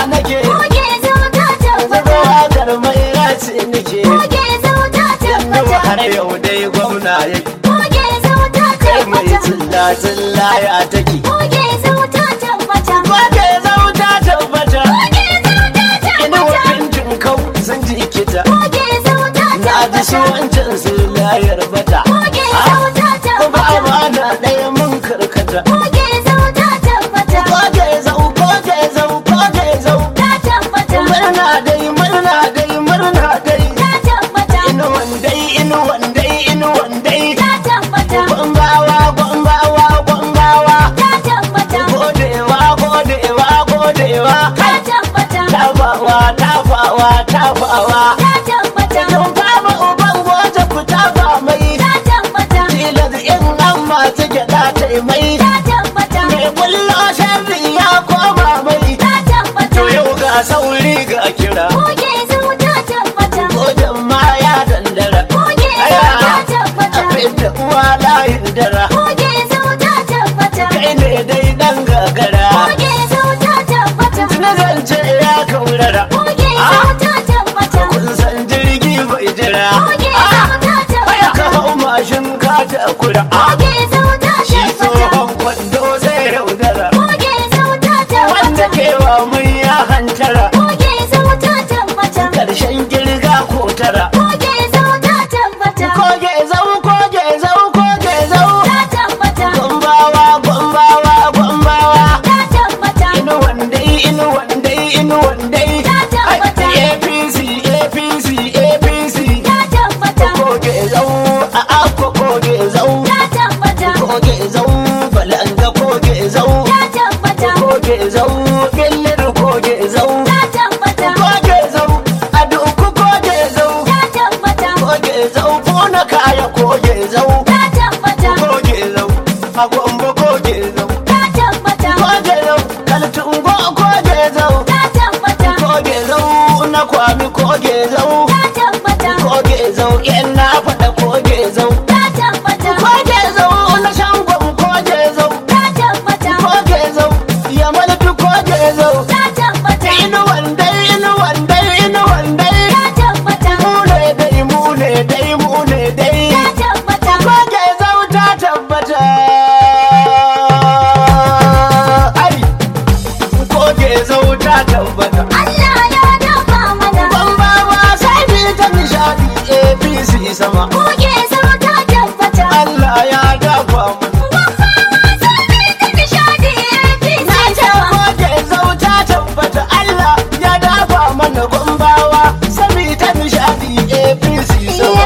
nake Goge zauta zuba tabbata. wakar mai race nake Goge zauta yanzu tabbata. har yau dai gwamna yake Goge zauta kai mai tabbata. tsilla tsilla ya take Goge zauta tabbata. Wake zauta tabbata Goge zauta ina tabbata. wajen jinkau sun ji kita Goge zauta na ji su tabbata. wancan su layar bata Goge zauta kuma tabbata. amana ɗaya mun karkata Goge zauta tabbata. Koge zau koge zau koge zau Ta tabbata. murna dai murna dai murna dai Ta tabbata. inuwan dai inuwan dai inuwan dai Ta tabbata. gwambawa gwambawa gwambawa Ta tabbata. godewa godewa godewa Ta tabbata. tafawa tafawa tafawa Ta tabbata. Don fama uban goje ku tafa mai Ta tabbata. tilas in an masu gyaɗa ta yi mai Ta tabbata. mai kullo sharri ya koma mai Ta tabbata. to yau ga sauri ga kira Goge zauta tabbata. gojen ma ya dandara Goge zauta tabbata. abin da uwa layin dara Goge zauta tabbata. kai ne dai dan gagara Goge zauta tabbata. na zance ya kaurara Goge Ah, zauta tabbata. kun san jirgi bai jira Goge Ah, zauta Aya ka tabbata. hau mashin ka ta kura Goge zauta shi tabbata. tsohon kwando zai raudara Goge zauta wanda tabbata. kewa mun ya hantara Goge zauta tabbata. karshen girga ko tara Goge zauta tabbata. koge zau koge zau koge zau Ta tabbata. gombawa gombawa gombawa Ta tabbata. inu wandai inu wandai inu wandai Ta tabbata. apc apc apc Ta tabbata. koge zau a akwa koge zau Ta tabbata. koge zau balanga koge zau Ta tabbata. koge zau billir koge zau Ta tabbata. koge zau a duku koge zau Ta tabbata. koge zau bona kaya koge zau Ta tabbata. koge zau a gombe koge zau Ta tabbata. koge zau kaltungo koge zau Ta tabbata. koge zau na kwami koge zau Ta tabbata. koge zau yan na faɗa koge zau Ta tabbata. koge zau na shangon koge zau Ta tabbata. koge zau ya malfi koge zau Ta tabbata. inu wandai inu wandai inu wandai Ta tabbata. mu ne dai mu ne dai mu ne dai Ta tabbata. koge zau ta tabbata ai koge zau ta tabbata Allah ya dafa mana. bambawa sai bi ta nishadi apc sama Goge zauta tabbata. Allah ya dafa mana koge zau ta tabbata Allah ya dafa mana gombawa sami ta nishadi apc sama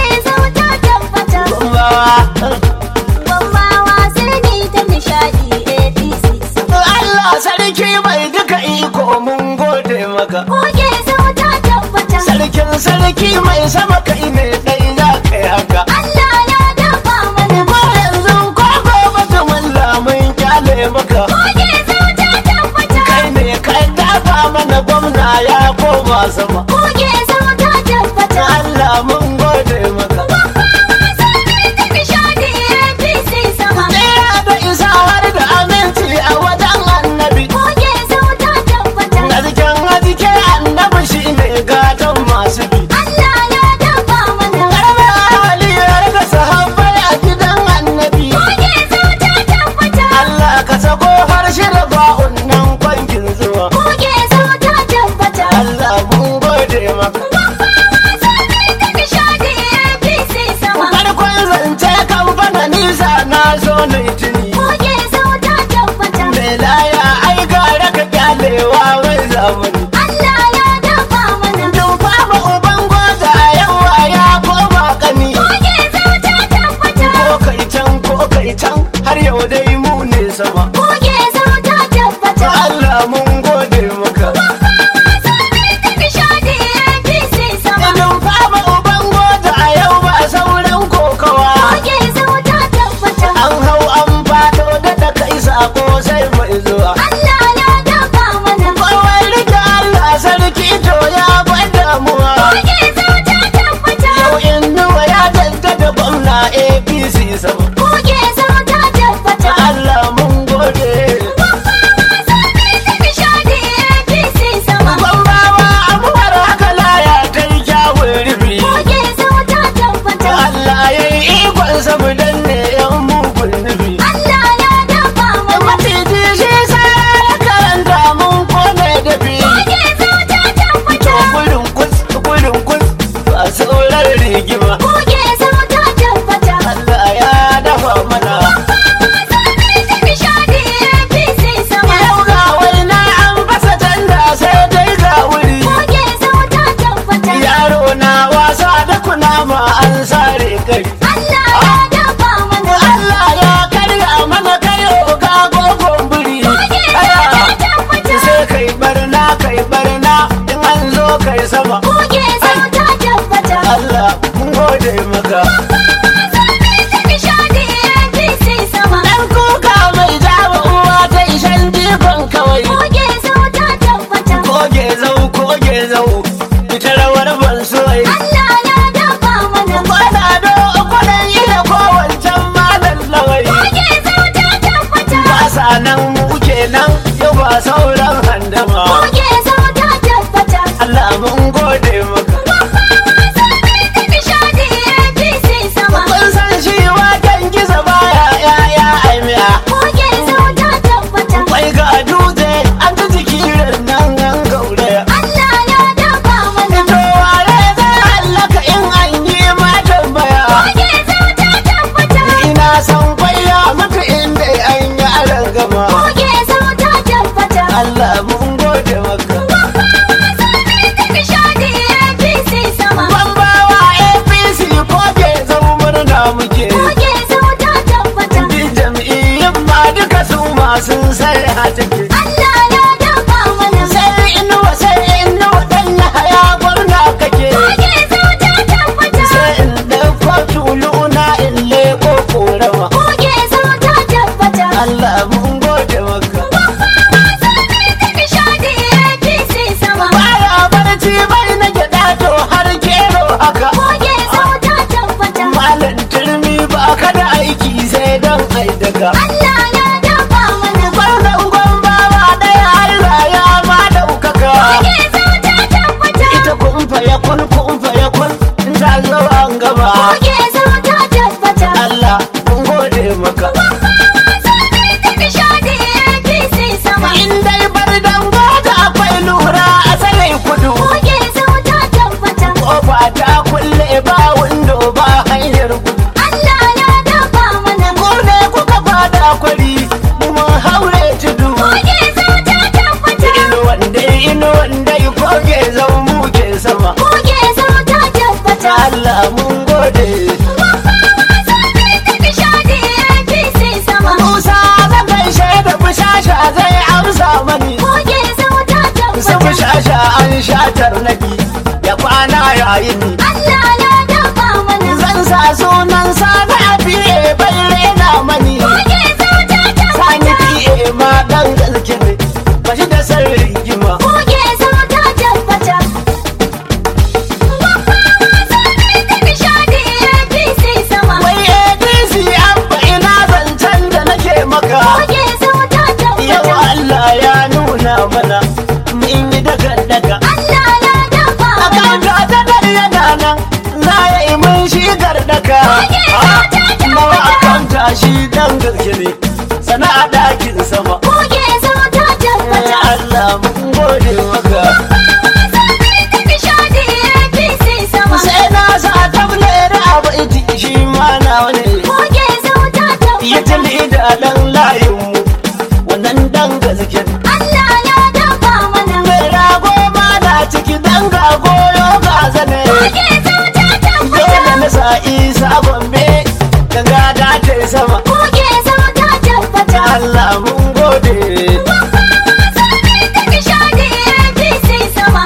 Goge Allah sarki mai duka iko mun gode maka tabbata, sarkin sarki mai sama kai ne dai za ka yi haka Allah ya dafa mana. ko yanzu ko gobe ta mulla mun kyale maka Goge zauta tabbata, kai ne kai dafa mana gwamna ya koma sama goge zauta tabbata. Allah mun gode maka Nishadi APC sama. Tsira da isa har da aminci a wajen annabi Goge zauta tabbata, Garken hazike annabi shi ne gatan masu bi Allah ya dafa mana. Karbe haliyar da sahabbai a gidan annabi Goge zauta tabbata, Allah ka sako harshe da ba'un nan kwankin zuwa goge zauta tabbata. Allah mun gode maka Nishadi APC sama. Farkon zance kan fana nisa na zo na tuni Goge zauta tabbata, Mai laya ai gara ka kyalewa wai zamani Allah ya dafa mana. Dun fama uban goza yawa ya koma kani Goge zauta tabbata, Ko kai can ko kai can har yau dai mu ne sama goge zauta tabbata. Allah mun gode maka Nishadi APC sama. Dun fama uban goza a yau ba sauran kokawa Goge zauta tabbata, An hau an fado da da kai sako sai mai zuwa Allah ya dafa mana. Kawai rike Allah sarki to ya bar damuwa Goge zauta tabbata, Yau innuwa ya jaddada gwamna APC sama goge zauta tabbata. Allah mun gode Nishadi APC sun sai a take Allah ya dafa mana sai inuwa sai inuwa dan na haya gwamna kake Koge zauta tabbata sai in ɗauko tuluna in leko korama Koge zauta tabbata Allah mun gode maka Nishadi APC sama baya barci bai na gyaɗa to har gero haka Koge zauta tabbata malam turmi ba ka da aiki sai don ai daga Allah ya dafa mana Wannan gwambawa ɗaya Allah ya ma ɗaukaka Koge zauta tabbata ita kumfa ya kun kumfa ya kun in ta zo an gaba Koge zauta tabbata Allah mun gode maka Nishadi APC sama in dai bar dango da akwai lura a tsarin kudu Koge zauta tabbata kofa ta kulle ba windo ba hanyar gudu Allah ya dafa mana ko ne kuka fada kwari mun haure tudu Koge zauta tabbata ino wanda ino wanda koge zan muke sama Koge zauta tabbata Allah mun gode Nishadi APC sama Musa zan gaishe da bushasha zai amsa mani Koge zauta su tabbata bushasha an shatar naki ya kwana yayin ni Allah ya dafa mana zan sa sunan sani a fiye bai rena mani Koge zauta sani tabbata fiye ma dan gaske ne ba shi da sarri gima Koge zauta tabbata Nishadi APC sama wai adc abba ina zancen da nake maka Koge zauta yau tabbata allah ya nuna mana mun yi daga daga Allah ya dafa a mana kan ta da yana nan za ya yi mun shigar daka nawa a kan tashi dan gaske ne sana'a dakin sama Koge zauta tabbata Allah mun gode maka Nishadi APC sama sai na sa table da abu iti shi ma na wani Koge zauta ya tabbata tali da dan layin mu wannan dan gaske Allah ya dafa mana mai rago ma na ciki dan ga goyo ga zane Koge zauta dole tabbata na sa isa gombe ganga da ta sama Koge zauta tabbata Allah mun gode Nishadi APC sama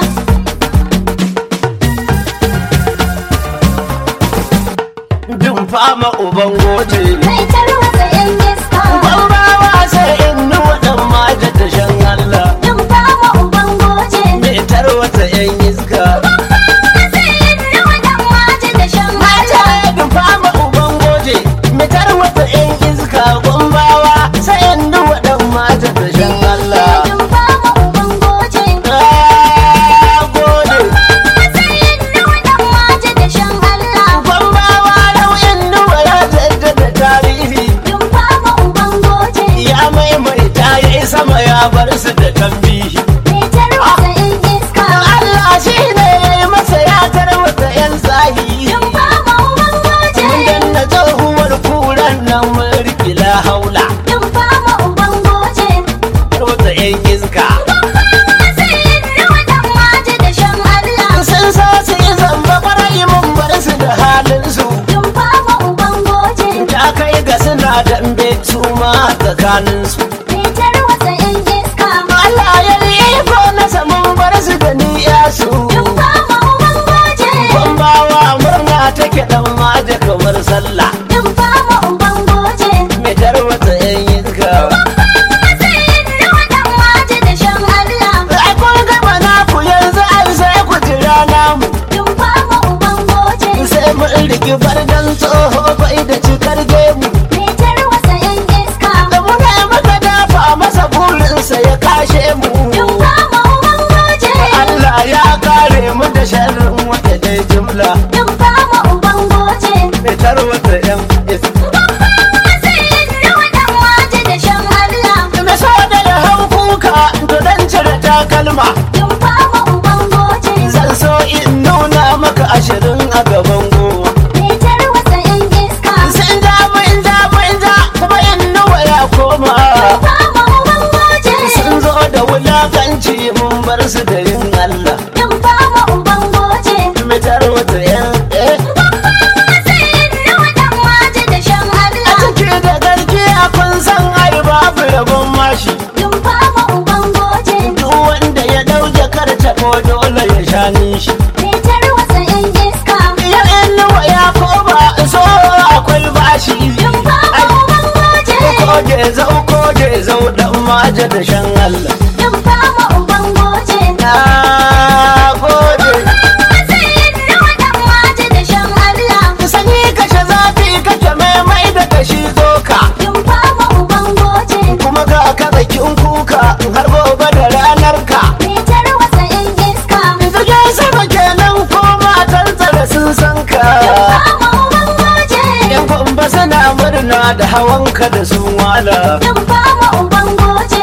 dun fama uban gote Mai tarwatsa yan iska ban bawa sai in nuwa dan maja ta shan Allah Dun fama uban goje mai tarwata yan iska Matsayin nawa dan waje da shan mata mata ya dun fama uban goje mai tarwata yan iska gombawa sai in nuwa dan maja ta shan Allah Dun fama uban goje Ah, gode Matsayin nawa dan waje da shan Allah gombawa yau in nuwa ya jaddada tarihi Dun fama uban goje ya maimaita ya yi sama ya bar su da tambihi Mai tarwatsa yan iska Allah shi ne ya yi masa ya tarwata yan zahiri Dun fama uban goje mun danna tsohuwar kuran nan mun rikila haula Dun fama uban goje tarwata yan iska Matsayin nawa dan waje da shan Allah sun so su yi zamba kwarai mun bar su da halin su Dun fama uban goje ta kai ga suna dambe su ma tsakanin su Mai tarwatsa yan iska Allah ya yi iko na samun bar su da niya su Dun fama uban goje Bambawa murna take dan ma da kamar sallah Dun fama uban goje mai tarwata yan iska Matsayin nawa dan waje da shan Allah ai kun gaba na ku yanzu ai sai ku jira namu Dun fama uban goje sai mu riki bardan tsoho bai da cikar gemu Mai tarwatsa yan iska da muna maka dafa masa burinsa ya kashe mu Dun fama uban goje Allah ya kare mu da sharrin wata dai jumla Dun fama uban goje mai tarwata yan iska Matsayin nawa dan waje da shan Allah na so da ya hau kuka to dan cire takalma Dun fama uban goje zan so in nuna maka ashirin a gaban goma Mai tarwatsa yan iska sun ja mun ja mun ja kuma in nuwa ya koma Dun fama uban goje sun zo da wulakanci mun bar su da yin Allah Dun fama uban goje mai tarwata yan eh Matsayin nawa dan waje da shan a Allah ciki da garki a kun san ai babu rabon shanin shi Fitar wasa yan iska. ya inuwa ya koma so akwai bashi Dumfa ma uban goje. koge zau koge zau dan maja da shan Allah Dumfa ma uban goje. na gode Matsayin nawa dan waje da shan Allah. sani kashe zafi kake maimai da kashi zoka Dumfa ma uban goje. kuma ga kazakin kuka har gobe da ranar ka Fitar wasa yan iska. jirgin sama kenan ko matan tsare sun san ka Dumfa ma uban goje. yan kwamba suna murna da hawanka da sun wala Dumfa ma uban goje.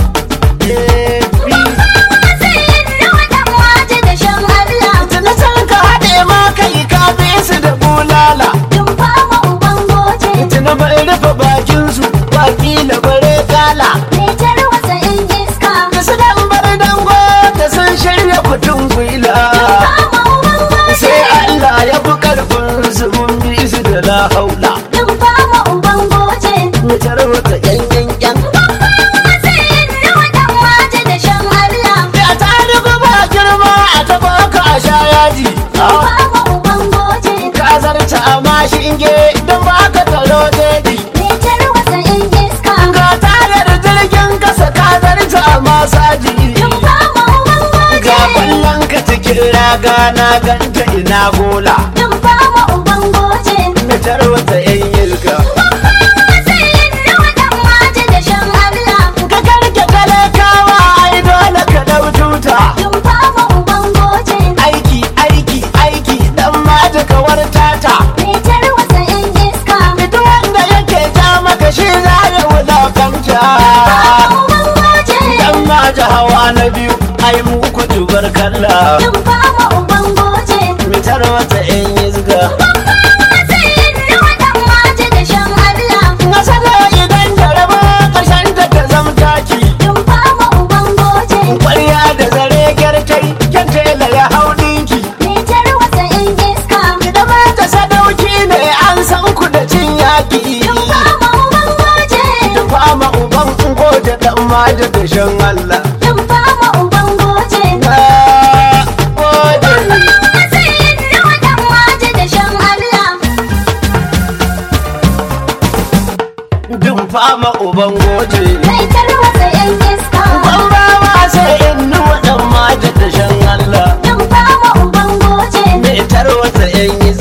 Matsayin nawa dan waje da shan Allah. tuni san ka haɗe ma kai ka bi su da bulala Dumfa ma uban goje. tuni bai rufe bakinsu wakila bare kala Fitar wasa yan iska. da su dan bar dango da sun shirya kutun gwila Dumfa ma uban goje. sai Allah ya fi karfin su mun bi su da la haula Dumfa ma uban goje. mu tarwata yan yan yan Matsayin nawa dan waje da shan Allah. da ta riga ba girma a taba ka a sha yaji Dumfa ma uban goje. ka zarta a mashinge don ba ka taro daji Fitar wasa yan iska. ga tayar jirgin kasa ka zarta a masaji Dumfa ma uban goje. ga kwallon ka cikin raga na ganta ina gola Dumfa ma uban goje. mu tarwata yan yilka Matsayin nawa dan waje da shan Allah. ka karke talakawa ai dole ka dau tuta Dumfa ma uban goje. aiki aiki aiki dan mata kawar tata Fitar wasa yan iska. duk wanda yake ja maka shi za ya wulakanta Uban goje. dan mata hawa na biyu ai muku tubar kalla Dumfa ma uban goje. mitar wata yan yizga Matsayin nawa dan waje da shan Allah. nasara idan da raba karshen ta ta zamtaki Dumfa ma uban goje. kwarya da zare gyartai kyan tela ya hau dinki Fitar wasa yan iska. idan mata sadauki ne an san ku da cin yaki Dumfa ma uban goje. da fama uban goje dan mata da shan Allah Dumfa ma uban goje. na gode Matsayin nawa dan waje da shan Allah. dun fama uban goje Mai tarwatsa yan iska. ban ba ma sai in nuwa dan mata da shan Allah Dumfa ma uban goje. mai tarwata yan